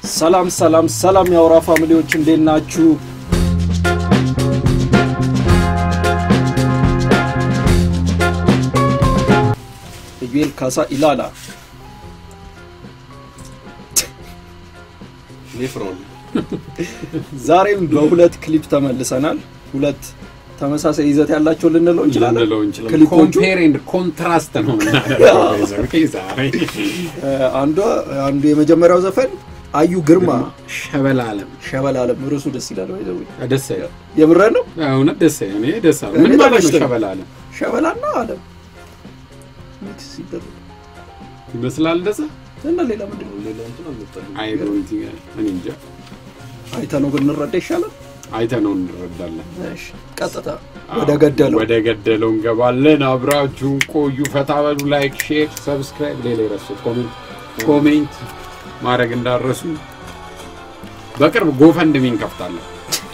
ሰላም ሰላም ሰላም የአውራ ፋሚሊዎች እንዴት ናችሁ? ኢዩኤል ካሳ ኢላላ ኔፍሮን ዛሬም በሁለት ክሊፕ ተመልሰናል። ሁለት ተመሳሳይ ይዘት ያላቸው ልንለው እንችላለን። ልንለው እንችላለን። ክሊፖቹ ኮምፔር ኤንድ ኮንትራስት ነው የምናደርገው ዛሬ። እ፣ አንዷ አንዱ የመጀመሪያው ዘፈን አዩ ግርማ ሸበላ አለም ሸበላ አለም ርዕሱ ደስ ይላል። ወይ ዘው ደስ አይልም? የምረን ነው እውነት ደስ አይልም? እኔ ደስ አለ። ምን እኔ ማለት ነው ተመችቶኝ። ሸበላ አለም ሸበላና አለም ሚክስ ሲደረግ ይመስላል እንደዛ? እና ሌላ ምንድን ነው? ሌላ እንትን አልመጣልኝ። አይ ዶንት ቲንክ እኔ እንጃ። አይተነው ብንረዳ ይሻላል። አይተነው እንረዳለን። እሺ ቀጥታ ወደ ገደለው ወደ ገደለው እንገባለን። አብራችሁን ቆዩ። ፈታ በሉ። ላይክ፣ ሼር፣ ሰብስክራይብ፣ ሌላ የረሱት ኮሜንት ኮሜንት ማድረግ እንዳረሱ። በቅርብ ጎፈንድሚ እንከፍታለን።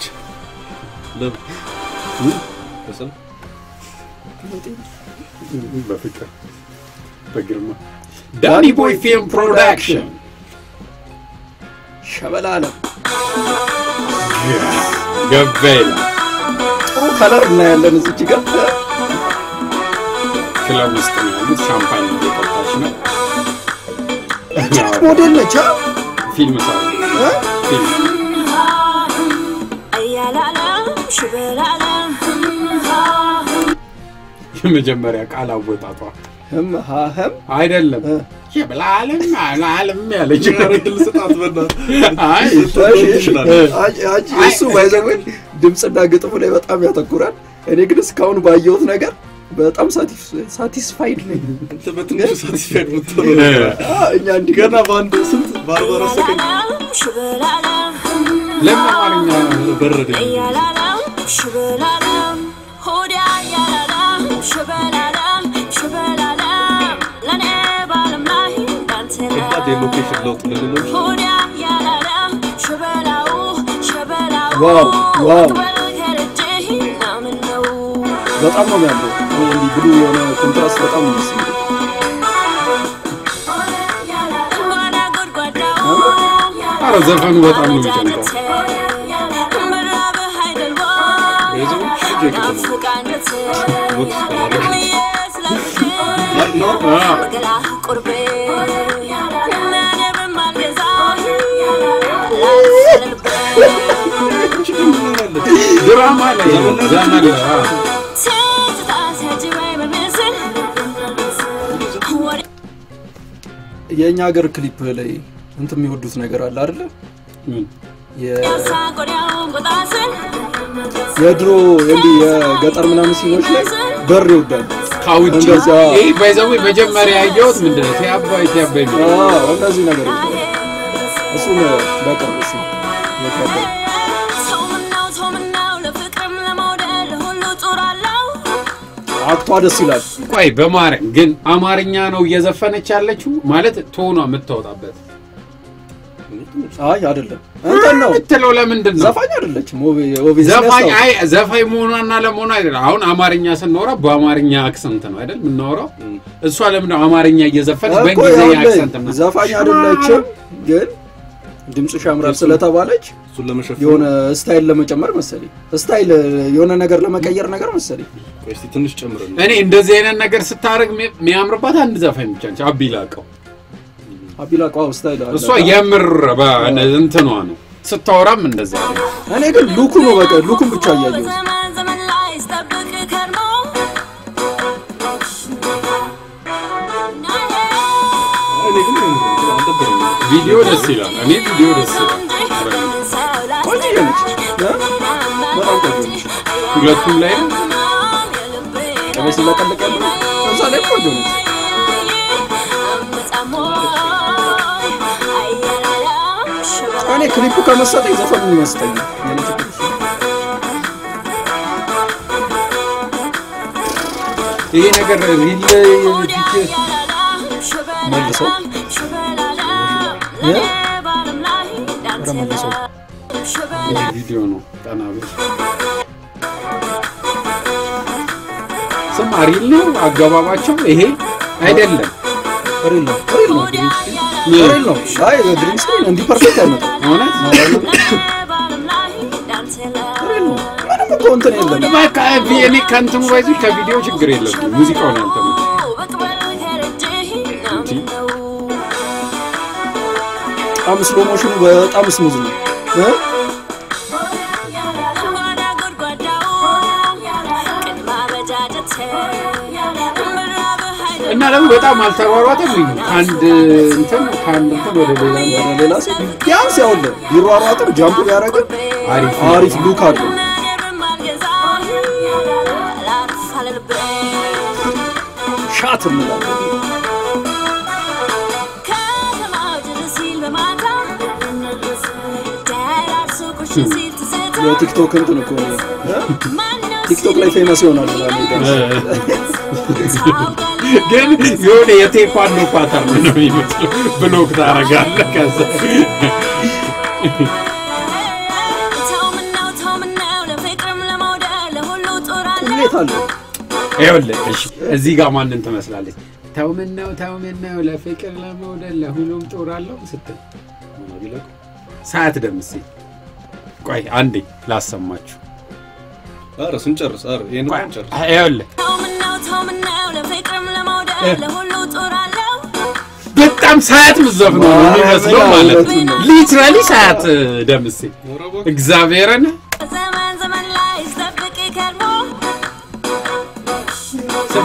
ለምን? በሰላም? በፍቅር በግርማ ዳኒ ቦይ ፊልም ፕሮዳክሽን ሸበላ አለም ገባ ይላል። ጥሩ ከለር እናያለን እዚች ጋር ክለብ ውስጥ ነው ያሉት። ሻምፓኝ እየጠጣች ነው። ሞዴል ነች አ? ፊልም ሰራ እ? ፊልም የመጀመሪያ ቃል አወጣጧ ህም ሀ ህም አይደለም እ? የብላለም አላለም ያለች ኧረ ድል ስጣት በእናትህ። አይ ይችላል። አንቺ- አንቺ እሱ ባይዘው ድምፅና ግጥሙ ላይ በጣም ያተኩራል። እኔ ግን እስካሁን ባየሁት ነገር በጣም ሳቲስፋይድ ነኝ። አንተ በትንሹ ሳቲስፋይድ የምትሆነው ነገር አለ። አ፣ እኛ እንዲህ ገና በአንድ ስንት በአርባ አራት ሰከንድ ለምን አማርኛ በረደኝ። ከባድ የሎኬሽን ለውጥ ልንለው ዋው ዋው በጣም ነው የሚያምረው። እንዲህ ብሉ የሆነ ኮንትራስት በጣም ነው ደስ የሚለው። ኧረ ዘፈኑ በጣም ነው የሚጨንቀው። የዘው ሽጅ የቅድም ቦክስ ካላደረገ ድራማ ላይ ነው ዘመን ላይ አዎ። የእኛ ሀገር ክሊፕ ላይ እንትን የሚወዱት ነገር አለ አይደለ? ምን? የ- የድሮ እንዲህ የገጠር ምናምን ሲኖች ላይ በር ይወዳሉ። ከውጭ እንደዛ። ይህ ባይዘዌ መጀመሪያ ያየሁት ምንድን ነው ቲያባይ ቲያባይ ነው አዎ፣ እነዚህ ነገሮች እሱን በቅርብ እሱ የከበደ አክቷ ደስ ይላል። ቆይ በማርያም ግን አማርኛ ነው እየዘፈነች ያለችው ማለት ቶኗ የምታወጣበት አይ አይደለም እንትን ነው የምትለው ለምንድን ነው ዘፋኝ አይደለችም። ኦቤ- ኦቤ- ዘፋኝ ሲያስታውቅ። አይ ዘፋኝ መሆኗና ለመሆኗ አይደለም አሁን አማርኛ ስናወራ በአማርኛ አክሰንት ነው አይደል የምናወራው እሷ ለምን አማርኛ እየዘፈነች እኮ በእንግሊዝኛ ይኸውልህ፣ አክሰንት ነው ዘፋኝ አይደለችም፣ ግን ድምፅሽ ያምራል ስለተባለች እሱን ለመሸፈን የሆነ ስታይል ለመጨመር መሰለኝ፣ ስታይል የሆነ ነገር ለመቀየር ነገር መሰለኝ። ቆይ እስኪ ትንሽ ጨምረን እኔ እንደዚህ አይነት ነገር ስታደርግ የሚያምርባት አንድ ዘፋኝ ብቻ ነች አቢ ላቀው አቢላቋ ስታይል አለ። እሷ የምር እንትኗ ነው ስታወራም እንደዛ ነው እኔ ግን ሉኩ ነው በቃ ሉኩን ብቻ እያየሁት እኔ ግን አልደበረኝም። ቪዲዮ ደስ ይላል እኔ ቪዲዮ ደስ ይላል ቆንጆ ነች እ? በጣም ቆንጆ ነች። ሁለቱም ላይ ነው ቅቤ ሲለቀልቅ ያለው እዛ ላይ ቆንጆ ነች። እኔ ክሊፑ ከመሰጠኝ ዘፈኑ ይመስጠኝ የኔ ችግር እሱ ነው። ይሄ ነገር ሪል መልሰው እ? ኧረ መልሰው ቪዲዮ ነው ቀና ብል ስማ ሪል ነው አገባባቸው ይሄ አይደለም ሪል ነው ሪል ነው ሪል ነው። አይ ግሪን ስክሪን እንዲህ ፐርፌክት አይመጣም። እውነት ሪል ነው። ምንም እኮ እንትን የለም። በቃ እኔ ከእንትኑ ባይዙ ከቪዲዮ ችግር የለም ሙዚቃውን ያልተመቸኝ በጣም ስሎ ሞሽኑ በጣም ስሙዝ ነው እ? እና ደግሞ በጣም አልተሯሯጠም ወይ ከአንድ እንትን ከአንድ እንትን ወደ ሌላ እንትን ወደ ሌላ ሰው ቢያንስ ያውልህ ቢሯሯጥም ጃምፕ ቢያደርግም አሪፍ አሪፍ ሉክ አለው። ሻት እንላለን። የቲክቶክ እንትን እኮ ነው እ? ቲክቶክ ላይ ፌመስ ይሆናል ምናምን ግን የሆነ የቴኳንዶ ፓተርን ነው የሚመስለው። ብሎክ ታደርጋለህ ከዛ ቁሌት አለው። ይኸውልህ እሺ፣ እዚህ ጋር ማንን ትመስላለች? ተው ምን ነው ተው ምን ነው ለፍቅር ለመውደድ ለሁሉም ጦር አለው ስትል ሰዓት ደምሴ ቆይ አንዴ ላሰማችሁ። ኧረ ስንጨርስ ኧረ ይሄን ቆይ፣ እንጨርስ ይኸውልህ በጣም ሰዓት ምዘፍነው ነው የሚመስለው ማለት እውነቱን ነው። ሊትራሊ ሰዓት ደምሴ ኧረ እባክህ። እግዚአብሔርን ዘመን ዘመን ላይ ስጠብቅ ከርሞ ስማ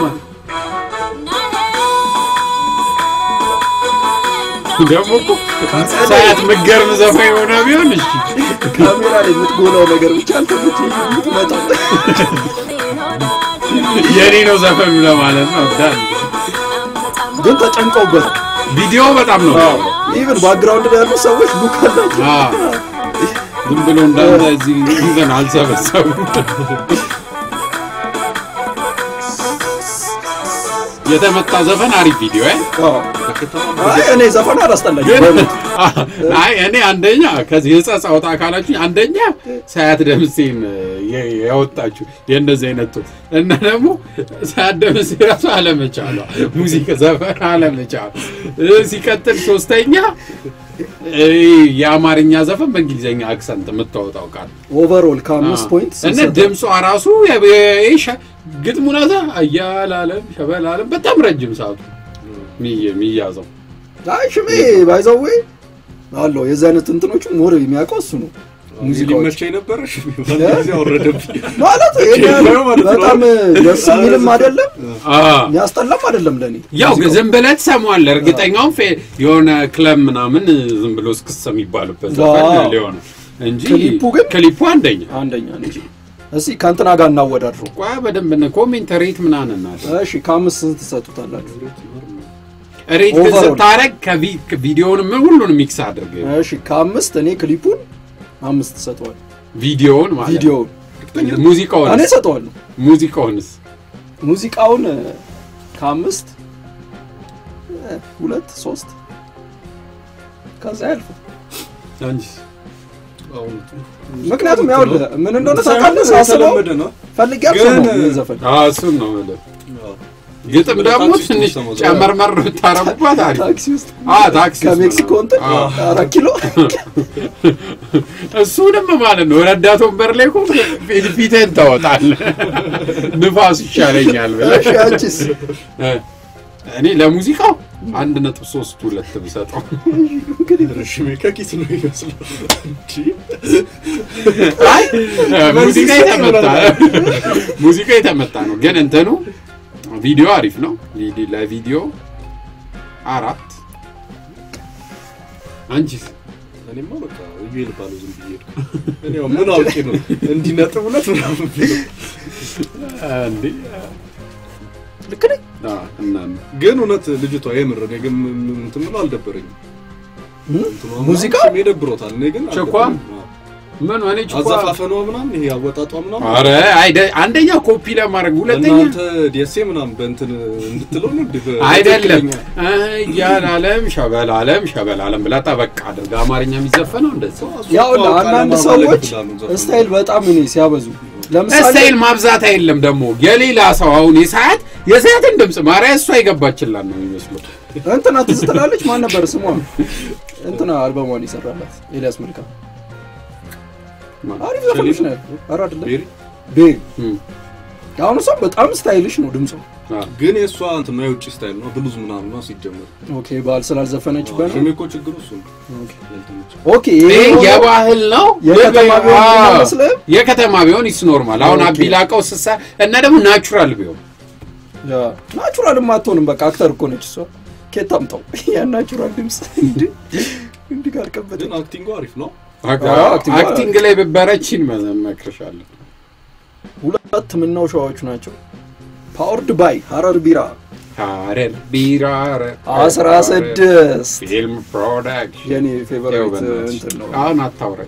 ደግሞ እኮ ሰዓት ምገርም ዘፈን የሆነ ቢሆን እሺ ካሜራ ላይ የምትጎላው ነገር ብቻ አልተመቸኝ የምትመጣው የኔ ነው ዘፈኑ ለማለት ነው ዳን ግን ተጨንቀውበት ቪዲዮ በጣም ነው ኢቨን ባክግራውንድ ላይ ያሉ ሰዎች ሉክ አላቸው። አዎ። ዝም ብሎ እንዳንተ እዚህ እንትን አልሰበሰቡ የተመታ ዘፈን አሪፍ ቪዲዮ እ? አዎ። አይ እኔ ዘፈን አላስጠላኝ ግን በእውነት። አይ እኔ አንደኛ ከዚህ ህጸጽ አውጣ ካላችሁ አንደኛ ሳያት ደምሴን የ- ያወጣችሁ የእንደዚህ አይነቱ እና ደግሞ ሳያት ደምሴ ራሱ አለመቻሏ ሙዚቃ ዘፈን አለመቻሏ እ፣ ሲቀጥል ሶስተኛ እ፣ የአማርኛ ዘፈን በእንግሊዝኛ አክሰንት የምታወጣው ቃል ኦቨርኦል ከአምስት ፖይንት እና ስንሰጥ ድምጿ ራሱ ግጥሙ ናዛ አያላለም ሸበላለም በጣም ረጅም ሰዓቱ ሚየ- የሚያዘው አይ ሽሜ ባይዘዌ አለው የዚህ አይነት እንትኖቹ ሞር የሚያውቀው እሱ ነው። ሙዚቃዎች ሊመቸኝ ነበረ እሺ፣ ጊዜ አወረደብኝ ማለት ይሄን ያህል በጣም ደስ የሚልም አይደለም አ የሚያስጠላም አይደለም ለእኔ ያው ግን ዝም ብለህ ትሰማዋለህ። እርግጠኛውን ፌ- የሆነ ክለብ ምናምን ዝም ብሎ እስክስ የሚባልበት ዘፈን ዋው። ሊሆን እንጂ ክሊፑ ግን- ክሊፑ አንደኛ አንደኛ ነው እንጂ እስኪ ከእንትና ጋር እናወዳድረው። ቋ በደንብ ነ ኮሜንት ሬት ምናምን እናድርግ። እሺ ከአምስት ስንት ትሰጡታላችሁ? ሬት ግን Overall. ስታረግ ከቪ- ቪዲዮውን ምን ሁሉን ሚክስ አድርግ እሺ ከአምስት እኔ ክሊፑን አምስት ሰጠዋል። ቪዲዮውን ማለት ነው። ቪዲዮውን እኔ ሙዚቃውንስ ሰጠዋለሁ። ሙዚቃውንስ ሙዚቃውን እ፣ ከአምስት እ፣ ሁለት ሶስት ከዛ ያልፍ አንቺስ? አሁን ምክንያቱም ያው ምን እንደሆነ ታውቃለህ ሳስበው የተለመደ ነው ፈልጌ ግን- አልሰማሁም ይህን ዘፈን አዎ እሱን ነው የምልህ። አዎ። ግጥም ደግሞ ታክሲ ውስጥ ትንሽ ተመዘገበ። ጨመርመር ብታረጉባት አሪፍ ታክሲ ውስጥ አ ታክሲ ውስጥ ከሜክሲኮ ነው። እንትን አዎ። አራት ኪሎ እሱንም ማለት ነው ረዳት ወንበር ላይ እኮ ፊት- ፊትህን ታወጣለህ። ንፋሱ ይሻለኛል ብለህ እሺ አንቺስ እ፣ እኔ ለሙዚቃው አንድ ነጥብ ሶስት ሁለት ብሰጠው ረሽሜ ከኪስ ነው ይመስለው እንጂ አይ ሙዚቃ የተመታ ሙዚቃ የተመታ ነው፣ ግን እንትኑ ቪዲዮ አሪፍ ነው። ቪዲ- ለቪዲዮ አራት አንቺስ? እኔማ በቃ እዩ ልባለው ዝም ብዬ ሄድኩ። እኔ ያው ምን አውቄ ነው እንዲህ ነጥብ ሁለት ምናምን ብለው። እንዴ ልክ ነኝ አ፣ እና ግን እውነት ልጅቷ የምር እኔ ግን ም- ም- እንትን ምለው አልደበረኝም። እ? እንትኗ ሙዚቃ ምናምን ደብሮታል። እኔ ግን ቸኳ? አልደበረኝም። አዎ። ምን ሆነ ችኳ አዘፋፈኗ ምናምን ይሄ አወጣጧ ምናምን አረ አይደ አንደኛ ኮፒ ለማድረግ ሁለተኛ እናንተ ዴሴ ምናምን በእንትን እንድትለው ነው እንዲህ በ- አይደለም በትክክለኛ። እያላለም ሸበላለም ሸበላለም ብላ ጠበቅ አድርጋ አማርኛ የሚዘፈነው እንደዛ ያው እሷ አንዳንድ ቃለ ሰዎች ማመለክ ብላ ነው ዘፈኑ። ስታይል በጣም እኔ ሲያበዙ ለምሳሌ ስታይል ማብዛት አይደለም ደግሞ የሌላ ሰው አሁን የሰዓት የሰዓትን ድምፅ ማርያ እሷ የገባችላት ነው የሚመስለው እንትና ትዝ ትላለች። ማን ነበር ስሟ? እንትና አልበሟን ይሰራላት ኤልያስ መልካ። አሪፍ ዘፈኖች ነው። ኧረ አይደለም ቤሪ ቤሪ። እም፣ አሁን እሷ በጣም ስታይልሽ ነው ድምጿ። አ፣ ግን የእሷ እንትን የውጭ ስታይል ነው ብሉዝ ምናምን ነው ሲጀመር። ኦኬ ባህል ስላልዘፈነችበት ነው። ሽሜ እኮ ችግሩ እሱ ነው። ኦኬ ያልተመቸው። ኦኬ ይሄ ይሄ የሆነው- የባህል ነው። የከተማ ልብ- ቢሆን አዎ፣ አይመስልም? የከተማ ቢሆን ይስ ኖርማል። አሁን ኦኬ። አቢላቀው ስሳ እና ደግሞ ናቹራል ቢሆን ያ ናቹራልም አትሆንም። በቃ አክተር እኮ ነች እሷ። ኬት ታምጣው ያን ናቹራል ድምፅ እንዲህ እንዲህ ጋር ቀበጥ ግን አክቲንጉ አሪፍ ነው። አዎ፣ አክቲንግ አክቲንግ ላይ ብበረችን መመክርሻለሁ። ሁለት ምናውሻዎቹ ናቸው። ፓወርድ ባይ ሀረር ቢራ ሀረር ቢራ ሀረር አስራ ስድስት ፊልም ፕሮዳክሽን የኔ ያው ፌቨራይት በእናትሽ፣ እንትን ነው። አሁን አታውራ።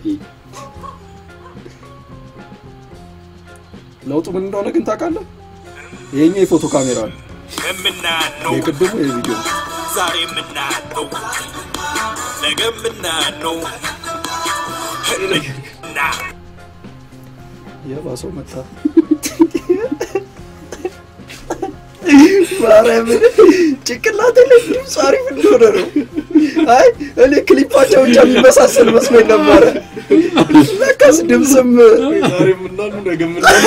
ለውጡ ምን እንደሆነ ግን ታውቃለህ? ይሄኛው የፎቶ ካሜራ ነው። የምናነው የቅድሙ የቪዲዮ ዛሬ የምናነው ነገ የምናነው እና የባሰው መታ ማርያምን ጭንቅላቴ ላይ ድምፅ አሪፍ እንደሆነ ነው። አይ እኔ ክሊፓቸው ብቻ የሚመሳሰል መስሎኝ ነበረ። ለካስ ድምፅም ዛሬ የምናሉ ነገ የምናሉ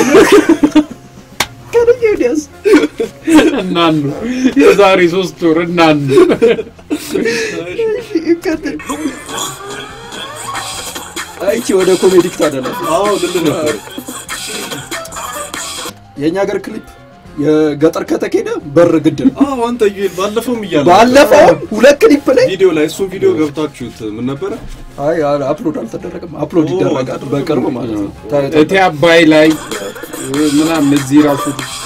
ከነየ ወዲያስ እናኑ የዛሬ ሶስት ወር እናኑ ይከተል አይቺ ወደ ኮሜዲክ ታደላለች። አዎ ልል ነበር። የእኛ ሀገር ክሊፕ የገጠር ከተኬደ በር ግድ ነው። አዎ አንተ ዩኤል ባለፈውም እያለ ባለፈው ሁለት ክሊፕ ላይ ቪዲዮ ላይ እሱን ቪዲዮ ገብታችሁት ምን ነበረ? አይ አል- አፕሎድ አልተደረገም። አፕሎድ ኦ፣ ይደረጋል አልተደረገም። በቅርብ ማለት ነው። ታይቶ እቴ አባይ ላይ ምናምን እዚህ ራሱ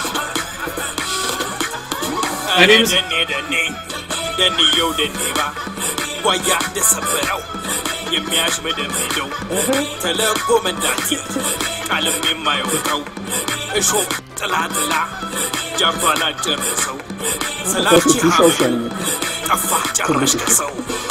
እኔ ደኔ ደኔ ደንየው ደኔባ ጓያ እንደሰበረው የሚያሽመደምደው ተለቆ መንዳቴ ቃልም የማይወጣው እሾ ጥላ ጥላ ጃርቷን አጨረሰው ስላቺ ውሻ ውሻ ነው የሚለው። ጠፋ ጨረሽ ከሰው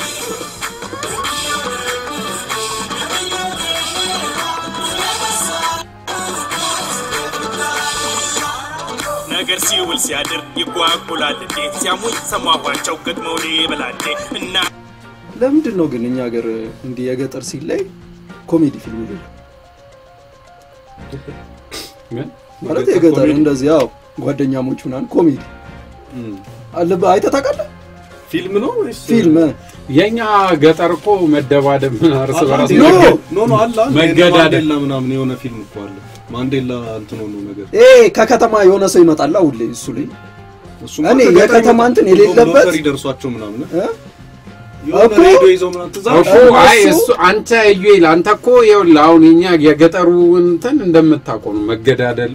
ነገር ሲውል ሲያድር ይጓጉላል እንዴ ሲያሙኝ ሰማኋቸው ገጥመው በላንዴ እና ለምንድን ነው ግን እኛ ሀገር እንዲህ የገጠር ሲል ላይ ኮሜዲ ፊልም ይሉ ምን? ማለት የገጠር የገጠር ኮሜዲ? እንደዚህ ያው ጓደኛሞች ምናምን ኮሜዲ እም። አለብህ አይተህ ታውቃለህ? ፊልም ነው ወይስ ፊልም የኛ ገጠር እኮ መደባደብ ምን እርስ አላ በራስ እንዴ? ኖ! መገ- ኖ ኖ አላ እንዴ? መገዳደል። ማንዴላ ምናምን የሆነ ፊልም እኮ አለ። ማንዴላ እንትን ሆኖ ነገር ኤ ከከተማ የሆነ ሰው ይመጣላ ሁሌ እሱ ላይ እሱም እኔ ከገጠር የከተማ ይመጡ- እንትን የሌለበት- ሎተሪ ደርሷቸው ምናምን እ? የሆነ እኮ- ሬዲዮ ይዘው ምናምን ትዝ እኮ አለሽ? አይ እሱ- እሱ አንተ ዩኤል አንተ እኮ ይኸውልህ አሁን የኛ የገጠሩ እንትን እንደምታውቀው ነው መገዳደል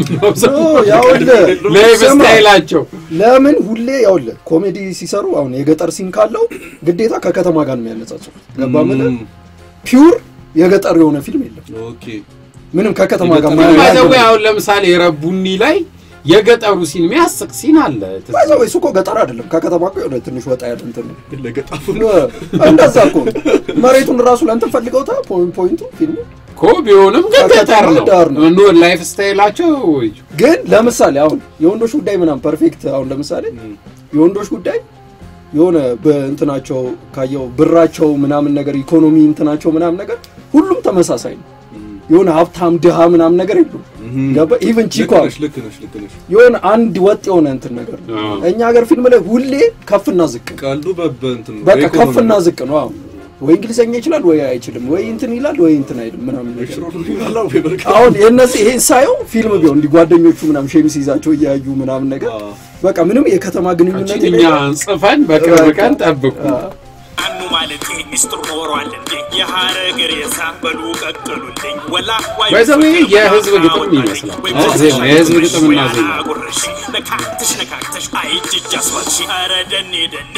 ኖ ያውልህ ላይፍ ስማ፣ ስታይላቸው ለምን ሁሌ ያውልህ ኮሜዲ ሲሰሩ አሁን የገጠር ሲን ካለው ግዴታ ከከተማ ጋር ነው የሚያነጻጽሩት። ገባ ምን እም፣ ፒውር የገጠር የሆነ ፊልም የለም። ኦኬ ምንም ከከተማ ጋር የገጠር- ባይዘዌ አሁን ለምሳሌ ረቡኒ ላይ የገጠሩ ሲን የሚያስቅ ሲን አለ ትዝ ባይዘ እሱ እኮ ገጠር አይደለም ከከተማ እኮ የሆነ ትንሽ ወጣ ያለ እንትን ነው። ለገጣፉ እንደዛ እኮ ነው። መሬቱን ራሱ ለእንትን ፈልገውታ ፖይንቱ ፊልሙ እኮ ቢሆንም ግን ገጠር ከከተማ ዳር ነው ነው። ኖ ላይፍ ስታይላቸው ወይ ግን ለምሳሌ አሁን የወንዶች ጉዳይ ምናምን ፐርፌክት አሁን ለምሳሌ የወንዶች ጉዳይ የሆነ በእንትናቸው ካየው ብራቸው ምናምን ነገር ኢኮኖሚ እንትናቸው ምናምን ነገር ሁሉም ተመሳሳይ ነው። የሆነ ሀብታም ድሃ ምናምን ነገር የሉም። ገባ ኢቨን ቺኳ ልክ ነሽ ልክ ነሽ ልክ ነሽ የሆነ አንድ ወጥ የሆነ እንትን ነገር ነው። አዎ። እኛ ሀገር ፊልም ላይ ሁሌ ከፍና ዝቅ ነው። ቀልዱ በበንትን ነው በቃ በኢኮኖሚ ከፍና ነው። ዝቅ ነው። አዎ ወይ እንግሊዘኛ ይችላል ወይ አይችልም፣ ወይ እንትን ይላል ወይ እንትን አይልም ምናምን ነገር ሽሮ ነው የሚበላው ወይ በርቃ አሁን የእነዚህ ይሄን ሳየው ፊልም ቢሆን እንዲህ ጓደኞቹ ምናምን ሼሚስ ይዛቸው እያዩ ምናምን ነገር አዎ። በቃ ምንም የከተማ ግንኙነት እኛ የሌለው- ጽፈን በቅርብ ቀን ጠብቁ አዎ። አኑ ማለት ይሄ ሚስጥር ኖሯል እንዴ የሀረግ ሬሳ በሉ ቀቅሉልኝ ወላ ዋይ By the way, ፍቅር የህዝብ ወላ ግጥም አወጣልኝ። ይመስላል። ወይ አ- ዜማ፣ የህዝብ ጉርሽ ግጥምና ወይ ዜማ። አጉርሽ ነካክተሽ ነካክተሽ አይ እጅ አስዋልሽ ኧረ ደኔ ደኔ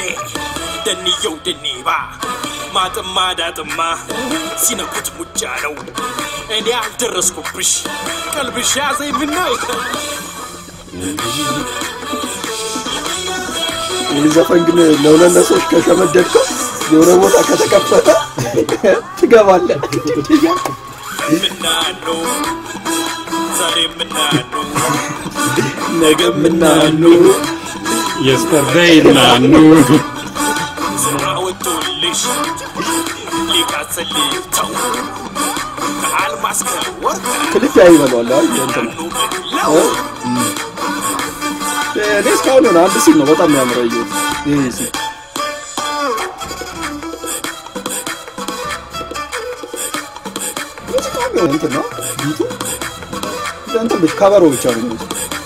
ደንየው ደኔባ ማጥማ ዳጥማ ሲነኩት ሙጫ ነው እኔ አልደረስኩብሽ ቀልብሽ ያዘኝ ምነው ይህ ዘፈን ግን ለሁለት ለሶስት ከሸመደድከው የሆነ ቦታ ከተከፈተ ትገባለህ። ምናነው ዛሬ ምናነው ነገ ምናሉ የስተርደይ ናኑ ስራ ወጥቶልሽ ሊቃጽልተው ከአልማዝ ከወርቅ ክሊፕ ያይበለዋል አይ እንትን ናኑ ብለው እኔ እስካሁን የሆነ አንድ ሲል ነው በጣም የሚያምረው እየው ይሄ ሲል ሙዚቃው ግን እንትን ነው ቢቱ እንትን ብቻ ከበሮ ብቻ ነው የሚመስለው።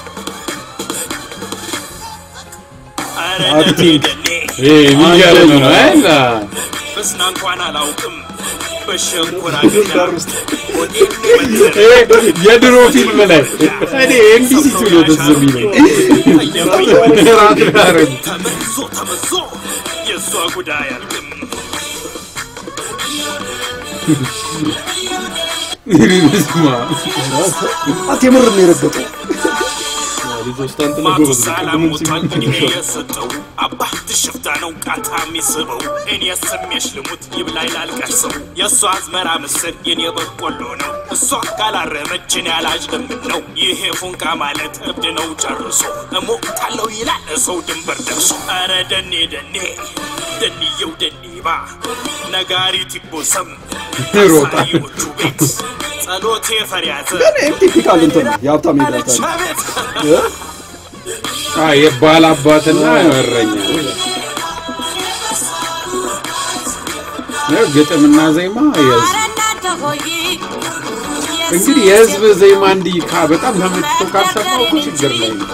ኧረ አክቲንግ። ደኔ ይሄ የሚገርም ነው አይደል? በስና እንኳን አላውቅም በሸንኮራ ገዳ ሆዴን መትር ይሄ የድሮ ፊልም ላይ እኔ እንዲህ ሲሉ ነው ትዝ የሚለኝ። ራት ያረጉ ተመዞ ተመዞ የእሷ ጉዳይ አልክም ስማ አት የምር ነው የረገጠው ልጆች ታንት ነው ጎበዝ ነው። ማቱሳላ ቅድምም ሞቷል ሲል እድሜ የሰጠው አባት ሽፍታ ነው ቃታ የሚስበው እኔ ስሜሽ ልሙት ይብላኝ ላልቀርሰው የእሷ አዝመራ ምስል የኔ በቆሎ ነው እሷ ካላረመችን ያላጅ ለምን ነው ይሄ ፉንቃ ማለት እብድ ነው ጨርሶ እሞቅታለሁ ይላል ሰው ድንበር ደርሶ ኧረ ደኔ ደኔ ደንየው ደኒባ ነጋሪት ይቦሰም ይሮጣል። አሳሪዎቹ ቤት ጸሎቴ ፈሪያዘ ግን ይሄም ቲፒካል እንትን ነው የሀብታም አለች ይላታል አቤት አ የባል አባትና እረኛ ነው ግጥምና ዜማ የህዝብ እንግዲህ የህዝብ ዜማ እንዲህ ካ በጣም ተመችቶ ካልሰማው እኮ ችግር ላይ ነው።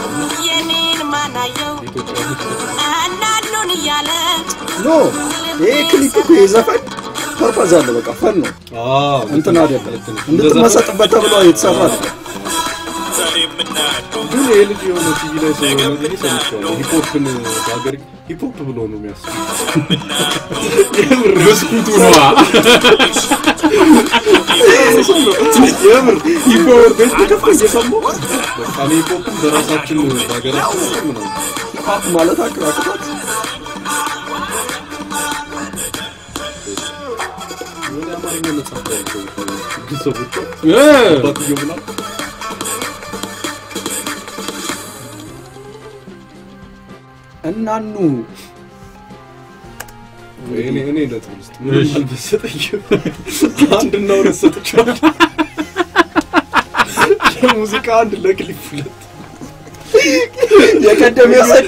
ኖ ይሄ ክሊፕ እኮ የዘፈን ፐርፐዝ አለ በቃ ፈን ነው አዎ እንትን አይደለም ልክ ነው። እንድትመሰጥበት ተብሎ የተሰራ አይደለም ዛሬ የምናያለው ግን ይሄ ልጅ የሆነ ቲቪ ላይ ስለሆነ ጊዜ ሰምቼዋለሁ። ሂፖፕን በሀገር ሂፖፕ ብሎ ነው የሚያስበው። ብስኩቱ ነዋ የምር ይፎር ከፍ እየሰማሁ በቃ እኔ ሂፖፕን በራሳችን በሀገራችን ጥቅም ነው ፓፕ ማለት አቅራቅታት የሆነ የአማርኛ መጽሐፍ ያለው ግን ሰዎቿ እ አባትየው ብላ እናኑ እኔ እኔ ነጥብ ውስጥ ምንም አልመሰጠኝም። አንድና ሁለት ሰጥቼዋለሁ። የሙዚቃ አንድ ለክሊፕ ሁለት የቀደም የሰድ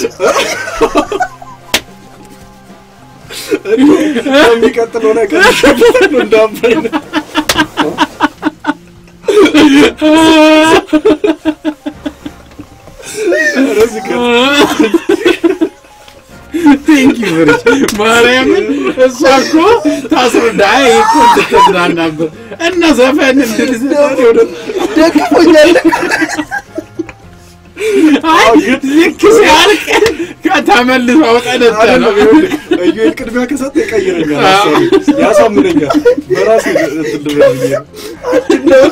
የሚቀጥለው ነገር ይሸብታል እንዳባይ ነው። ኧረ ዝጋ። ቴንክ ዩ ቨሪ ማርያምን እሷ እኮ ታስረዳ አይ እኮ እንድትዝናናበት እና ዘፈን እንድትዘፍን ደግፎኛል አይ ልክ ሲያልቅ ከተመልሶ አውጠነጠ ነው አይደለም ይኸውልህ፣ ኢዩኤል ቅድሚያ ከሰጠ ይቀይረኛል፣ ሀሳቤን ያሳምነኛል። በራሴ እንትን ልበል ብዬ ነው።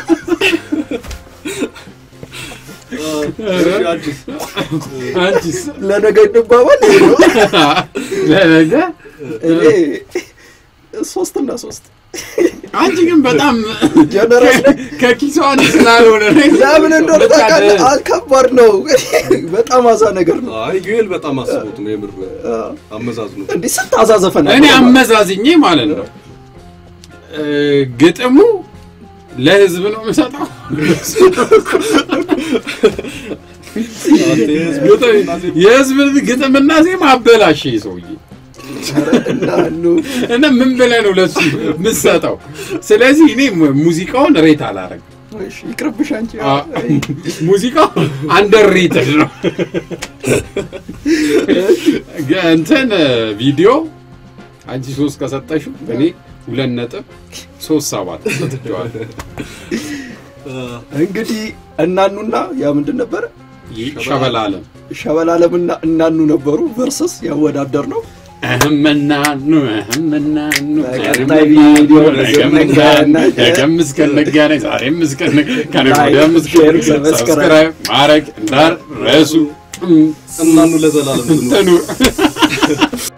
እሺ፣ አዲስ አንቺስ ለነገ እንባባል ይሄ ነው ለነገ እኔ ሶስት እና ሶስት አንቺ ግን በጣም ጀነራል ነኝ። ከኪሷን ስላልሆነ ነው። ለምን እንደሆነ በቃ ታውቃለህ? አልከባድ ነው በጣም አዛ ነገር ነው አይ ኢዩኤል በጣም አስቦት ነው የምር አመዛዝኖ እንዲህ ስንት አዛ ዘፈን እኔ አለ? አመዛዝኜ ማለት ነው እ፣ ግጥሙ ለህዝብ ነው የምሰጠው። አንተ የህዝብ እና ዜማ የህዝብ ግጥምና ዜማ አበላሽ ይሄ ሰውዬ ኧረ እናኑ እና ምን ብለህ ነው ለሱ የምትሰጠው? ስለዚህ እኔ mu- ሙዚቃውን ሬት አላረግም። እሺ ይቅርብሽ አንቺ አ- ሙዚቃው አንደር ሬትድ ነው። ገ- እንትን ቪዲዮ አንቺ ሶስት ከሰጠሽው እኔ ሁለት ነጥብ ሶስት ሰባት ሰጥቼዋለሁ። እንግዲህ እናኑና ያ ምንድን ነበረ ሸበላለም ሸበላለምና እናኑ ነበሩ ቨርሰስ ያወዳደር ነው እህምናኑ እህምናኑ በቀጣይ ቪዲዮ ነገም ነገም እስከነገናኝ ዛሬም እስከነ ከነገ ወዲያም ላይክ፣ ሼር፣ እስከ ሰብስክራይብ ሰብስክራይብ ማድረግ እንዳትረሱ። እናኑ ለዘላለም ትኑር። እንትኑ